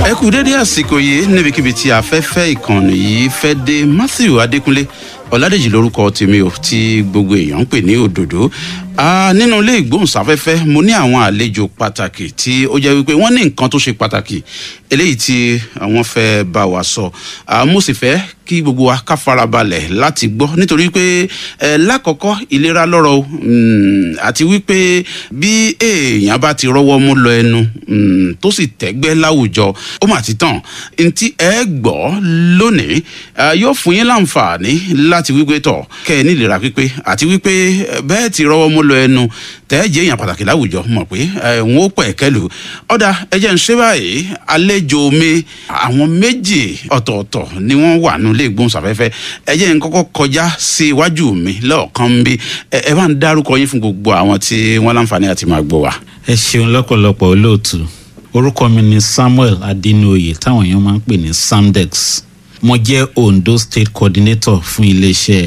ẹ kú dédé àsìkò yìí níbikíbi tí afẹ́fẹ́ ìkànnì yìí fẹ́ dé matthew adékúnlé ọ̀làdèjì lórúkọ tèmi ò tí gbogbo èèyàn ń pè ní òdòdó nínú ilé ìgbóhùnsáfẹ́fẹ́ mo ní àwọn àlejò pàtàkì tí ó jẹ́ wípé wọ́n ní nǹkan tó ṣe pàtàkì eléyìí tí wọ́n fẹ́ bá wa sọ mo sì fẹ́ kí gbogbo wa ká farabalẹ̀ láti gbọ́ nítorí pé lákọ̀ọ́kọ́ ìlera lọ́rọ̀ o àti wípé bí èèyàn bá ti rọ́wọ́ mú lọ ẹnu tó sì tẹ́gbẹ́ láwùjọ ó mà ti tàn ntí ẹ gbọ́ lónìí yóò fún yín láǹfààní láti wípé tọ̀ kẹ́ ẹ nílera pípé àti wípé bẹ́ẹ̀ ti rọ́wọ́ mú lọ ẹnu tẹ́ jẹ́ èèyàn pàtàkì láwùjọ mọ̀ pé n ó pẹ̀ kẹ́lu ọ̀dà ẹ jẹ́ ń ṣe báyìí àlejò mi àwọn méjì ọ̀tọ̀ọ̀tọ̀ ni wọ́n wà nù ilé ìgbóhùnsáfẹ́fẹ́ ẹ jẹ́ ń kọ́kọ́ kọjá sí iwájú mi lọ́ọ̀kan ń bí ẹ bá ń dárúkọ yín fún gbogbo àwọn tí wọ́n láǹfààní àti máa gbọ́ wa. ẹ ṣeun lọ́pọ̀lọpọ̀ olóòtú orúkọ mi ni samuel adinoye táwọn èèyàn máa ń pè ní samdex mo jẹ́ ondo state coordinator fún iléeṣẹ́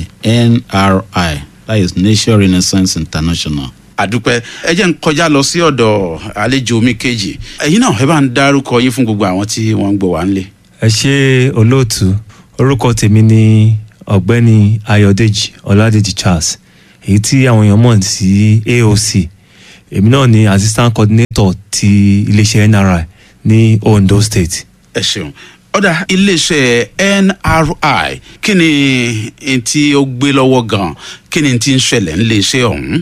nri that is nation renaissance international àdúpẹ́ ẹ jẹ́ ń kọjá lọ sí ọ̀dọ̀ àlejò mi kejì ẹ̀yin náà ẹ bá ń dárúkọ yín fún gbogbo àwọn tí wọ́n ń gbọ́ wá ń lé. ẹ ṣe olóòtú orúkọ tèmi ni ọ̀gbẹ́ni ayọ̀dèjì ọ̀làdèjì charles èyí tí àwọn èèyàn mọ̀ sí aoc èmi náà ni assistant coordinator ti iléeṣẹ́ nri ní ondo state. ẹ ṣeun ọ̀dà iléeṣẹ́ nri kí ni n tí ó gbé lọ́wọ́ gan-an kí ni tí ń ṣẹlẹ̀ níléeṣẹ́ ọ̀hún.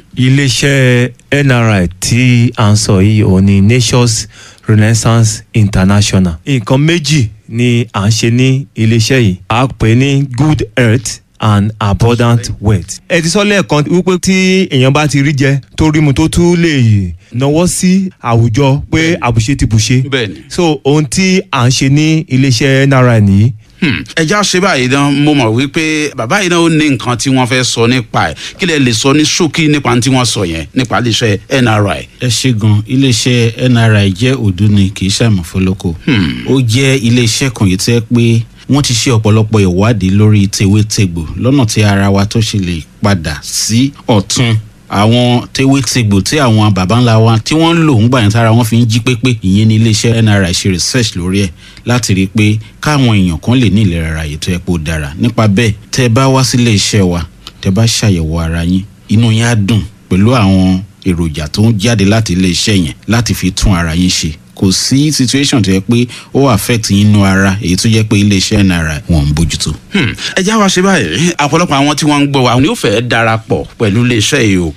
iléeṣẹ́ nri tí à ń sọ yìí òun ni nations renaissance international nǹkan méjì ni à ń ṣe ní iléeṣẹ́ yìí à pè ní good health and abundant wealth. ẹ ti sọ lẹ́ẹ̀kan wípé tí èèyàn bá ti rí jẹ tó rí mu tó tún lè náwó sí àwùjọ pé àbùṣe ti bùṣe. bẹẹni. so ohun tí à ń ṣe ní iléeṣẹ́ nri nìyí. ẹja ṣe báyìí dán mo mọ̀ wípé bàbá yìí náà ó ní nǹkan tí wọ́n fẹ́ sọ nípa ẹ̀ kí lè lè sọ ní ṣókí nípa tí wọ́n sọ yẹn nípa iléeṣẹ́ nri. ẹ ṣe gan iléeṣẹ́ nri jẹ́ òdu ni kì í ṣàmùfólókò ó jẹ́ iléeṣẹ́ kan yìí tẹ́ pé wọ́n ti ṣe ọ̀pọ̀lọpọ̀ ìwádìí lórí tewétegbò lọ́nà tí ara wa tó ṣe lè padà sí ọ̀tún àwọn tewétegbò tí àwọn baba ńlá wa tí wọ́n ń lò ń gbà yẹn tára wọn fi ń jí pépé ìyẹn ní iléeṣẹ́ nri ṣe research lórí ẹ̀ láti rí i pé káwọn èèyàn kan lè ní ìlera ara yìí tó yẹ kó dára nípa bẹ́ẹ̀ tẹ́ ẹ bá wá sílé iṣẹ́ wa tẹ́ bá ṣàyẹ̀wò ara yín inú yín á dùn pẹ̀lú àwọn èròjà tó ń jáde láti ilé iṣẹ́ yẹn láti fi tún ara yín ṣe kò sí situation tó yẹ pé ó affect yín nú ara èyí tó jẹ́ pé iléeṣẹ́ náírà wọn ń bójútó. ẹ já wa ṣe báyìí ọ̀pọ̀lọpọ̀ àwọn tí wọ́n ń gbọ́ wa ni ó fẹ́ darapọ̀ pẹ̀lú iléeṣẹ́ yìí o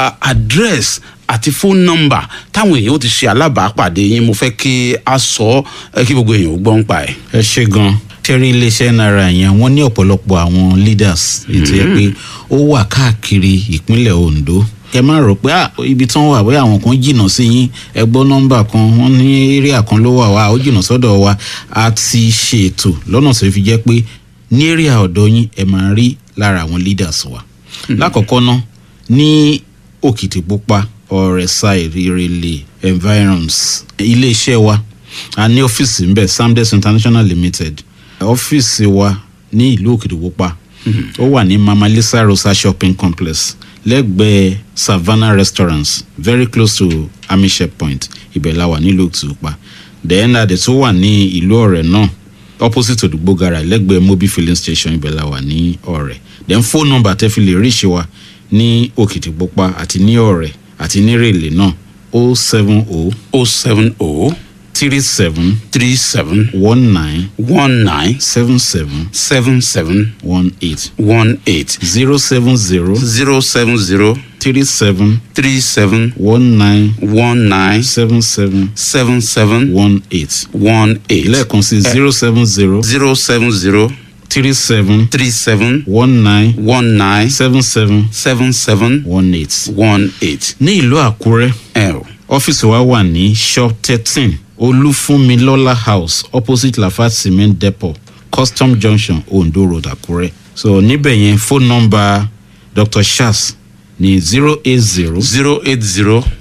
address àti phone number táwọn èèyàn ó ti ṣe alábàápàdé yín mo fẹ́ kí a sọ kí gbogbo èèyàn ó gbọ́ ń pa ẹ̀. ẹ ṣe gan tẹ́rí iléeṣẹ́ náírà yẹn wọ́n ní ọ̀pọ̀lọpọ̀ àwọn leaders èyí tó yẹ pé ó wà káàkiri ìpínlẹ̀ ondo kẹ má rò pé ibi tí wọn wà bóyá àwọn kan jìnnà sí yín ẹ gbọ́ nọ́mbà kan wọ́n ní area kan ló wà wá ó jìnnà sọ́dọ̀ wa a ti ṣètò lọ́nà tó fi jẹ́ pé ní area ọ̀dọ̀ yín ẹ máa rí lára àwọn leaders wa. lákọ̀ọ́kọ́ ná ní òkìtìpupa ọ̀rẹ́sà ìrẹ̀lẹ̀ environs iléeṣẹ́ wa a ní ọ́fíìsì ńbẹ samdes international limited ọ́fíìsì wa ní ìlú òkìtìpupa ó wà ní mama lisa rosa shopping complex lẹ́gbẹ̀ẹ́ savannah restaurants very close to amishe point ibẹ̀ la wà nílùú òtúpa then adé tó wà ní ìlú ọ̀rẹ́ náà opposite odugbo gara lẹ́gbẹ̀ẹ́ mobi filling station ibẹ̀ la wà ní ọ̀rẹ́ then phone number tẹ́ fi lè ríṣe wa ní òkìtìpupa àti ní ọ̀rẹ́ àti ní rèlè náà o seven o o seven o three seven three seven one nine one nine seven seven seven seven one eight one eight zero seven zero zero seven zero three seven three seven one nine one nine seven seven seven seven one eight one eight lẹ́ẹ̀kan sí zero seven zero zero seven zero three seven three seven one nine one nine seven seven seven seven one eight. one eight. ní ìlú àkúrẹ́ ẹ o ọ́fíìsì wa wà ní shop thirteen olúfúnmilọ́lá house opposite lafat cement depot custom junction ondo road àkúrẹ́ so níbẹ̀ yẹn phone number dr shas ní zero eight zero zero eight zero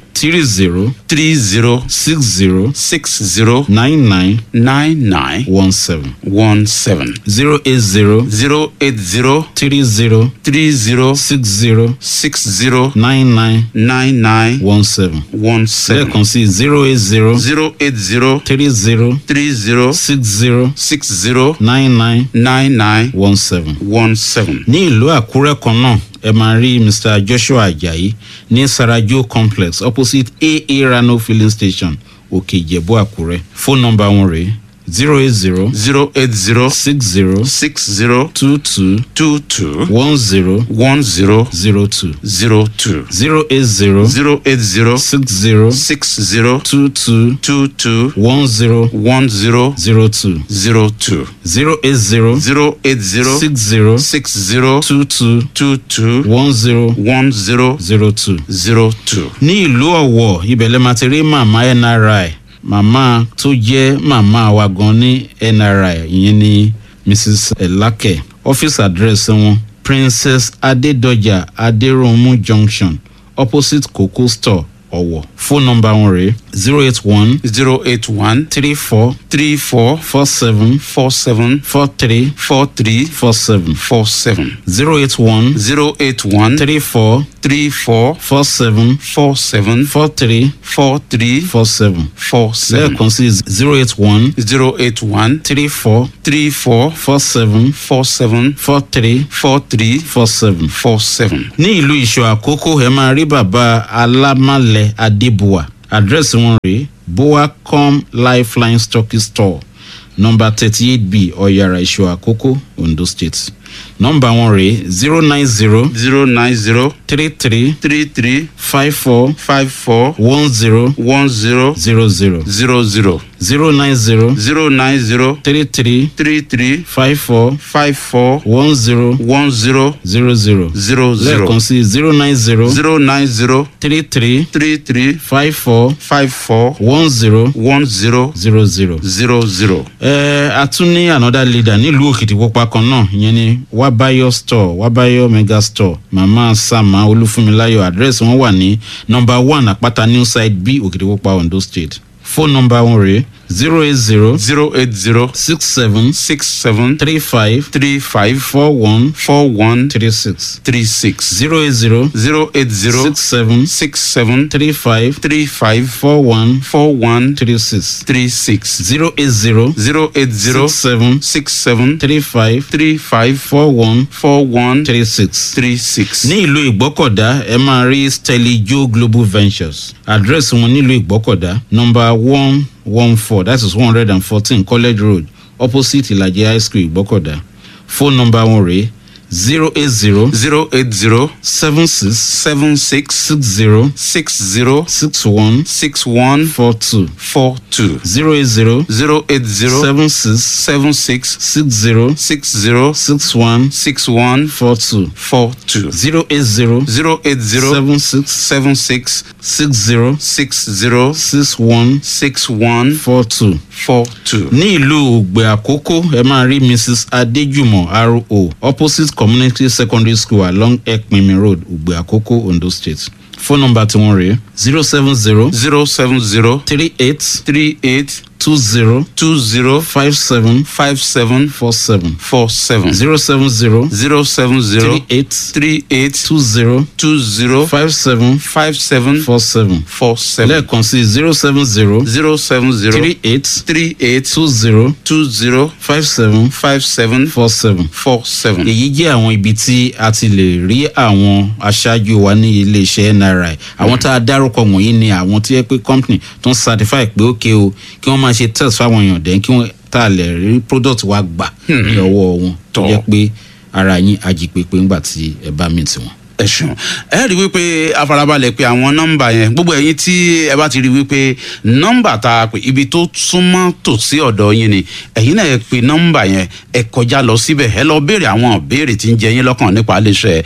three zero three zero six zero six zero nine nine nine nine one seven one seven zero eight zero zero eight zero three zero three zero six zero six zero nine nine nine nine one seven one seven lẹ́ẹ̀kan sí zero eight zero zero eight zero three zero three zero six zero six zero nine nine nine nine one seven. one seven. ní ìlú àkúrẹ́ kan náà ẹ máa rí mr joshua ajayi ní sarajo complex opposite aa rano filling station òkè ìjẹ̀bú àkúrẹ́ fóònù nọmba wọn rèé zero eight zero zero eight zero six zero six zero two two two two one zero one zero zero two zero two zero eight zero zero eight zero six zero six zero two two two two one zero one zero zero two zero two zero eight zero zero eight zero six zero six zero two two two two one zero one zero zero two. zero two. ní ìlú ọ̀wọ̀ ibẹ̀ lẹ́ máa ti rí màmá nri màmá tó jẹ́ màmá wa gan ní nri ìyẹn ní mrs elake ọ́fíìsì àdírẹ́sì wọn princess adédọjà adéròmù junction opposite coco store ọ̀wọ̀ fóònù nọmba wọn rèé zero eight one zero eight one three four three four four seven four seven four three four three four seven four seven zero eight one zero eight one three four three four four seven four seven four three four three four seven four seven lẹ́ẹ̀kan sí zero eight one zero eight one three four three four four seven four seven four three four three four seven. four seven. ní ìlú ìṣọ àkókò ẹ máa rí bàbá alámàlẹ adébùwà àdírẹ́sì wọn rèé boacom lifeline stocky store nọmba thirty eight b ọ̀yàrá ìṣọ àkókò ondo state nọmba wọn rèé zero nine zero zero nine zero three three three three five four five four one zero one zero zero zero zero zero zero nine zero zero nine zero three three three three five four five four one zero one zero zero zero zero zero lẹ́ẹ̀kan sí zero nine zero zero nine zero three three three three five four five four one zero one zero zero zero. zero zero. ẹ a tún ní another leader nílùú òkìtìpupa kan náà ìyẹn ni wabayo store wabayo mega store mama sama olúfúnmiláyọ àdírẹ́sì wọn wà ní nọmba one àpáta new side b òkìtìpupa ondo state fóònù nọmba wọn rèé zero eight zero zero eight zero six seven six seven three five three five four one four one three six three six zero eight zero zero eight zero six seven six seven three five three five four one four one three six three six zero eight zero zero eight zero six seven six seven three five three five four one four one three six. three six. ní ìlú ìgbọ́kọ̀dá ẹ máa rí steli joe global ventures àdírẹ́sì wọn nílùú ìgbọ́kọ̀dá nọmba one one four that is one hundred and fourteen college road opposite ìlàjì high school ìgbọ́kọ̀dá fóònù nọmba wọn rèé zero eight zero zero eight zero seven six seven six six zero six zero six one six one four two four two zero eight zero zero eight zero seven six seven six six zero six zero six one six one four two four two zero eight zero zero eight zero seven six seven six six zero six zero six one six one four two. four two. ní ìlú ògbẹ àkókò ẹ máa rí mrs adéjùmọ ro opposite community secondary school along ekpinmi road ògbẹ àkókò ondo state phone number tí wọ́n rèé zero seven zero zero seven zero three eight three eight two zero two zero five seven five seven four seven four seven zero seven zero zero seven zero three eight three eight two zero two zero five seven five seven four seven four seven lẹ́ẹ̀kan sí zero seven zero zero seven zero three eight three eight two zero two zero five seven five seven four seven. four seven. èyí jẹ́ àwọn ibi tí a ti lè rí àwọn aṣáájú wa ní iléeṣẹ́ nri àwọn tá a dárúkọ wọ̀nyí ni àwọn tí yẹ pé company tó ń certify pé ókè o kí wọ́n máa ṣe test fáwọn èèyàn dẹ́n kí wọ́n tá a lè rí product wa gbà ní ọwọ́ wọn tó Tọ́. jẹ́ pé ara yín ajípépé ńgbà tí ẹ bá mìtì wọn. ẹ ṣeun ẹ rí i wípé afarabalẹ̀ pé àwọn nọ́mbà yẹn gbogbo ẹ̀yin tí ẹ bá ti rí i wípé nọ́mbà tá a pè ibi tó súnmọ́ tòsí ọ̀dọ̀ yín ni ẹ̀yin náà ẹ pe nọ́mbà yẹn ẹ kọjá lọ síbẹ̀ ẹ lọ béèrè àwọn béèrè tí ń jẹ yín lọ́kàn nípa iléeṣẹ́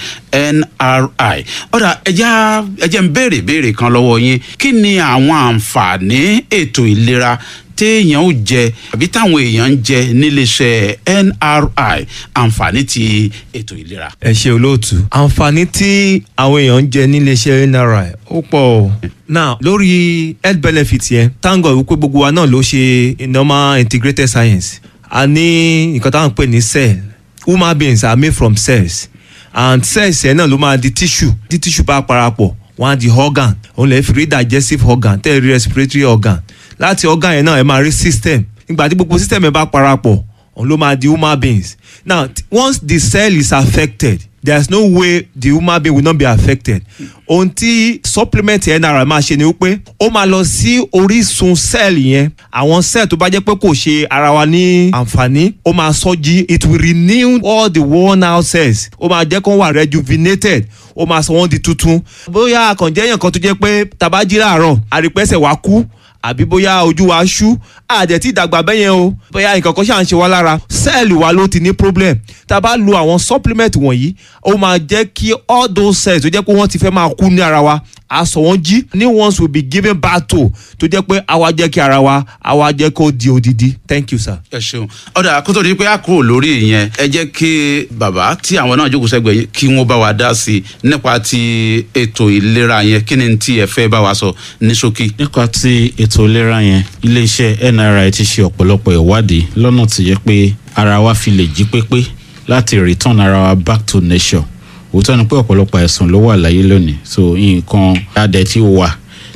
nri ọ̀dà ẹja ẹjẹ̀ ń béèrè béèrè kan lọ́wọ́ yín kí ni àwọn àǹfààní ètò ìlera téèyàn ó jẹ àbí táwọn èèyàn ń jẹ níléeṣẹ́ nri àǹfààní ti ètò ìlera. ẹ ṣe olóòtú àǹfààní tí àwọn èèyàn ń jẹ níléeṣẹ́ nri ó pọ̀ o now lórí health benefit yẹn thank God wípé gbogbo wa náà ló ṣe normal integrated science a ní nǹkan táwọn ń pè ní cell human beings are made from cells and cells yẹn náà ló máa di tissue tí tissue bá parapọ̀ wọ́n á di organ òun lè fi rí digestive organ tẹ́ ẹ rí respiratory organ láti organ yẹn náà ẹ máa rí system nígbà tí gbogbo system yẹn bá parapọ̀ òun ló máa di human beings now t- once the cell is affected there is no way the human being will not be affected ohun tí supplement nri máa ṣe ni wípé ó máa lọ sí orísun cell yẹn àwọn cell tó bá jẹ́ pé kò ṣe ara wa ní àǹfààní ó máa sọ jí it will renew all the worn out cells ó máa jẹ́ kó wà rejuvenated ó máa sọ wọ́n di tuntun bóyá àkànjẹ́ èèyàn kan tó jẹ́ pé tabají láàárọ̀ àrípẹ́sẹ̀ wa kú àbí bóyá ojú wa ṣú àdẹ̀ tí ìdàgbà bẹ́yẹn o bóyá nǹkan kan ṣáà ń ṣe wá lára sẹ́ẹ̀lì wa ló ti ní problem tá a bá lo àwọn supplement wọ̀nyí ó máa jẹ́ kí all those cells tó jẹ́ pé wọ́n ti fẹ́ máa kú ní ara wa a sọ wọ́n jí new ones will be given back to tó jẹ́ pé àwa jẹ́ kí ara wa àwa jẹ́ kó di odidi thank you sir. ẹ ṣeun ọ̀dà kó tó di pé a kúrò lórí ìyẹn ẹ jẹ́ kí bàbá tí àwọn náà jókòó sẹ́gbẹ̀ẹ́ yín kí wọ́n bá wa dá sí i nípa ti ètò ìlera yẹn kí ni tí ẹ fẹ́ bá wa sọ ní ṣókí. nípa ti ètò ìlera yẹn iléeṣẹ́ nri ti ṣe ọ̀pọ̀lọpọ̀ ìwádìí lọ́nà tó yẹ pé ara wa fi lè jí pépé láti return ara wa back to nature òótọ́ ni pé ọ̀pọ̀lọpọ̀ àìsàn ló wà láyé lónìí so nǹkan adẹ̀ tí ó wà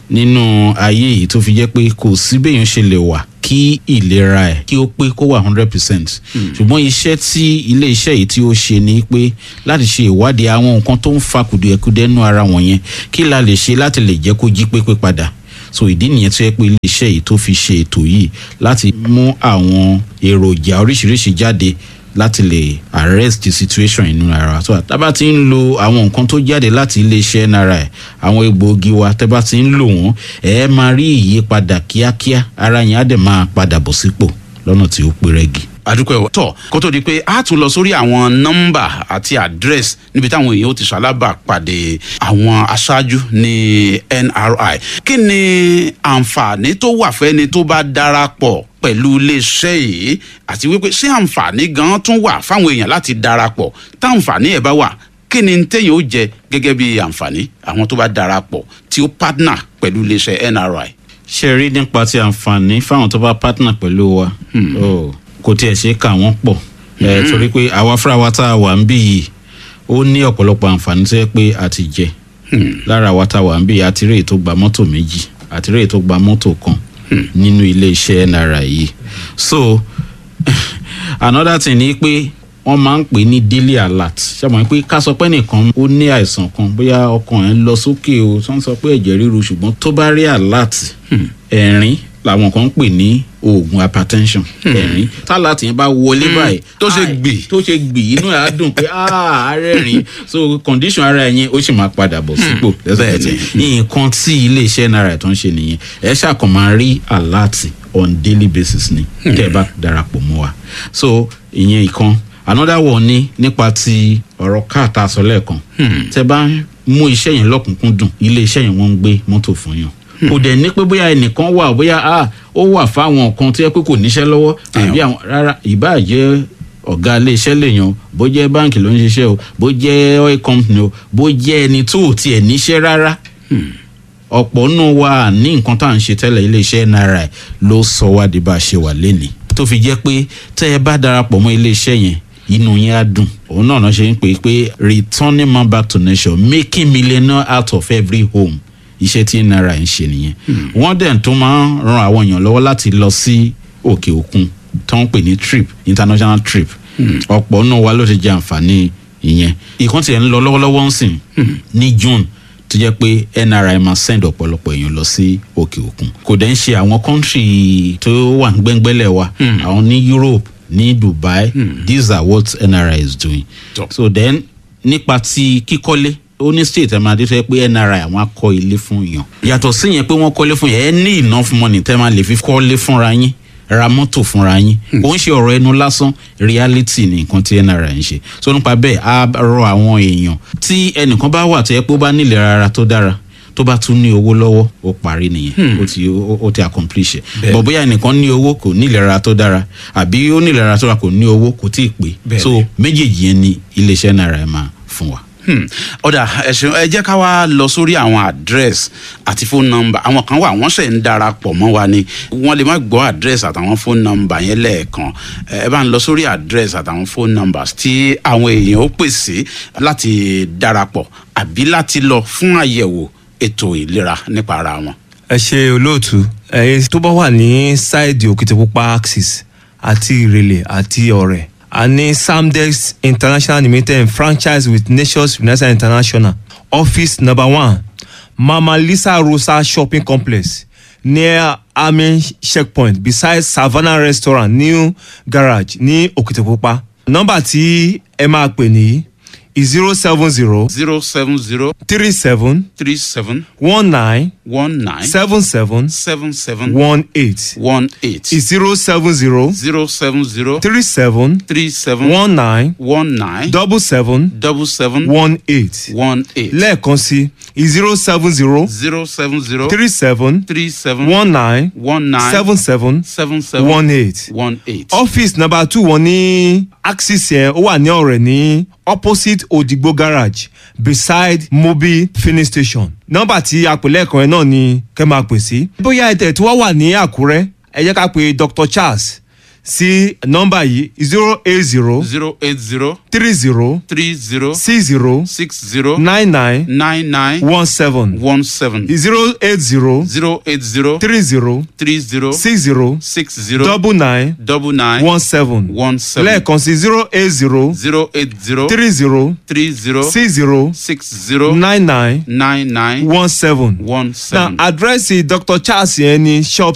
nínú ayé yìí tó fi jẹ́ pé kò sí béèyàn ṣe lè wà kí ìlera ẹ̀ kí ó pé kó wà hundred percent ṣùgbọ́n iṣẹ́ tí ilé iṣẹ́ yìí tí ó ṣe ni pé láti ṣe ìwádìí àwọn nǹkan tó ń fa kùdìẹ̀kudiẹ nú ara wọ̀nyẹn kí la lè ṣe láti lè jẹ́ kó jí pépé padà so ìdí nìyẹn tó yẹ pé iléeṣẹ́ yìí tó fi ṣe ètò yìí láti mú àwọn èròjà oríṣiríṣi jáde láti lè arrest the situation inú ara so tábà ti ń lo àwọn nǹkan tó jáde láti iléeṣẹ́ nri àwọn egbòogi wa tábà ti ń lò wọ́n ẹ máa rí ìyípadà kíákíá ara yẹn á dẹ̀ máa padà bọ̀ sípò lọ́nà tí ó pé rẹ́gì àdúpẹ́ ọ̀ tọ̀ kó tó di pé a tún lọ sórí àwọn nọ́mbà àti àdírẹ́sì níbi táwọn èèyàn ó ti ṣalábà pàdé àwọn aṣáájú ní nri kí ni àǹfààní tó wà fẹ́ni tó bá darapọ̀ pẹ̀lú iléeṣẹ́ yìí àti wípé ṣé àǹfààní gan tún wà fáwọn èèyàn láti darapọ̀ táǹfààní ẹ̀ bá wà kí ni téèyàn ó jẹ gẹ́gẹ́ bí àǹfààní àwọn tó bá darapọ̀ tí ó partner pẹ̀lú iléeṣẹ́ nri. ṣe rí nípa ti àǹfààní fáwọn tó bá partner pẹ̀lú wa oh, kò tiẹ̀ ṣe é kà wọ́n pọ̀ ẹ̀ torí pé àwa fúnra wa tá a wà ń bí yìí ó ní ọ̀pọ̀lọpọ̀ àǹfààní tó yẹ pé a ti jẹ lára wa tá a wà ń bí yìí àti rèé tó gba mọ́tò méjì àti rèé tó gba mọ́tò kan nínú ilé iṣẹ́ nri yìí so another thing ni pé wọ́n máa ń pè ní daily alert ṣàmọ̀ pé ká sọ pé nìkan ó ní àìsàn kan bóyá ọkàn ẹ̀ ń lọ sókè o tó ń sọ pé ẹ̀jẹ̀ ríru ṣùgbọ́n tó bá rí alert ẹ̀rín làwọn kan ń pè ní oògùn hypertension ẹ̀rín tálàtì yẹn bá wọlé báyìí tó ṣe ai, gbì. tó ṣe gbì inú ẹ̀ á dùn pé ààrẹ rìn so condition ara ẹ̀ yẹn ó sì máa padà bọ̀ sípò lẹ́sẹ̀kẹsẹ̀ nǹkan tí iléeṣẹ́ náírà tó ń ṣe nìyẹn ẹ ṣàkàn máa rí alert on daily basis ni tẹ́ ẹ bá darapọ̀ mọ́ wa so ìyẹn ìkan another one ni nípa ti ọ̀rọ̀ káàtà sọ lẹ́ẹ̀kan tẹ́ bá mú iṣẹ́ yẹn lọ́kùnkúndùn ilé iṣẹ́ yẹn wọ́n ń gbé mọ́tò fún yàn kò dẹ̀ ní pé bóyá ẹnìkan wà bóyá ah, ó wà fáwọn kan tó yẹ pé kò níṣẹ́ lọ́wọ́ àbí àwọn rárá ìbáà jẹ́ ọ̀gá iléeṣẹ́ lèèyàn bó jẹ́ báǹkì ló ń ṣiṣẹ́ o bó jẹ́ oil company o bó jẹ́ ẹni tó ò tiẹ̀ níṣẹ́ rárá ọ̀pọ̀ nù wa ní nǹkan tá à ń ṣe tẹ́lẹ̀ iléeṣẹ́ nri ló sọ wá di bá a ṣe wà lénìí tó fi jẹ́ pé tẹ́ ẹ bá darapọ̀ mọ́ iléeṣẹ́ yẹn inú yẹn á dùn òun náà náà ṣe ń pè é pé returning man back to nation making millionaire out of every home iṣẹ́ tí nri ń ṣe nìyẹn wọ́n dẹ̀ tó máa ń ran àwọn èèyàn lọ́wọ́ láti lọ sí òkè òkun tó ń pè ní trip international trip ọ̀pọ̀ náà wa ló ti jẹ àǹfààní ìyẹn ìkan tiẹ̀ ń lọ lọ́wọ́lọ́wọ́ ń sìn ní june tó jẹ́ pé nri máa send ọ̀pọ̀lọpọ̀ èèyàn lọ sí òkè òkun kò dẹ̀ ń ṣe àwọn country tó wà ń gbẹ́ngbẹ́lẹ̀ wa àwọn ní europe ní dubai these are what nri is doing Tọ́. so then nípa ti kíkọ́lé ó ní state ẹ̀ máa dé tó yẹ pé nri àwọn akọ ilé fún yàn yàtọ̀ sí yẹn pé wọ́n kọ́lé fún yẹn ẹ ní enough money tẹ́ máa lè fi kọ́lé fúnra yín ra mọ́tò fúnra yín kò ń ṣe ọ̀rọ̀ ẹnu lásán reality ni nǹkan tí nri ń ṣe so nípa bẹ́ẹ̀ á rọ àwọn èèyàn tí ẹnìkan bá wà tó yẹ pé ó bá nílẹ̀ rárá tó dára tó bá tún ní owó lọ́wọ́ ó parí nìyẹn ó ti ó ó ti accomplish ẹ̀ Bẹ́ẹ̀. bọ̀ bóyá ẹnìkan ní owó kò ní ìlera tó dára àbí ó ní ìlera tó dára kò ní owó kò tí ì pé Bẹ́ẹ̀ so méjèèjì yẹn ni iléeṣẹ́ náírà ẹ̀ máa fún wa. Hmm. ọ̀dà ẹ̀sìn ẹ jẹ́ ká wá lọ sórí àwọn àdírẹ́sì àti fóònù nọ́mbà àwọn kan wà wọ́n ṣẹ̀ ń darapọ̀ mọ́ wa ni wọ́n lè má gbọ́ àdírẹ́sì àtàwọn fóònù nọ́mbà yẹn lẹ́ẹ̀kan ẹ bá ń lọ sórí àdírẹ́sì àtàwọn fóònù nọ́mbà tí àwọn èèyàn ó pèsè láti darapọ̀ àbí láti lọ fún àyẹ̀wò ètò ìlera nípa ara wọn. ẹ ṣe olóòtú ẹyin tó bá wà ní sáìdì òkìtìpupa axis àti ìrẹ̀lẹ̀ àti ọ̀rẹ́ a ní samdex international limited franchise with nations renaissance international office number one mama lisa rosa shopping complex near army checkpoint beside savannah restaurant new garage ní òkìtìpupa nọ́mbà tí ẹ máa pè ní zero seven zero zero seven zero three seven three seven one nine one nine seven seven seven seven one eight one eight zero seven zero zero seven zero three seven three seven one nine one nine double seven double seven one eight one eight lẹ́ẹ̀kan sí zero seven zero zero seven zero three seven three seven one nine one nine seven seven seven seven one eight one eight. office number two wọn ní axis yẹn ó wà ní ọ̀rẹ́ ní opposite odigbo garage beside mobi filling station nọ́mbà tí a pè lẹ́ẹ̀kan yẹn náà ni kẹ́ máa pè sí. bóyá ẹ̀tẹ̀ tí wọ́n wà ní àkúrẹ́ ẹ jẹ́ ká pe dr charles sí nọ́mbà yìí zero eight zero zero eight zero three zero three zero six zero six zero nine nine nine nine one seven one seven zero eight zero zero eight zero three zero three zero six zero six zero double nine double nine one seven one seven lẹ́ẹ̀kan sí zero eight zero zero eight zero three zero three zero six zero six zero nine nine nine nine one seven. one na seven. àdírẹ́sì dr charles yẹn ní shop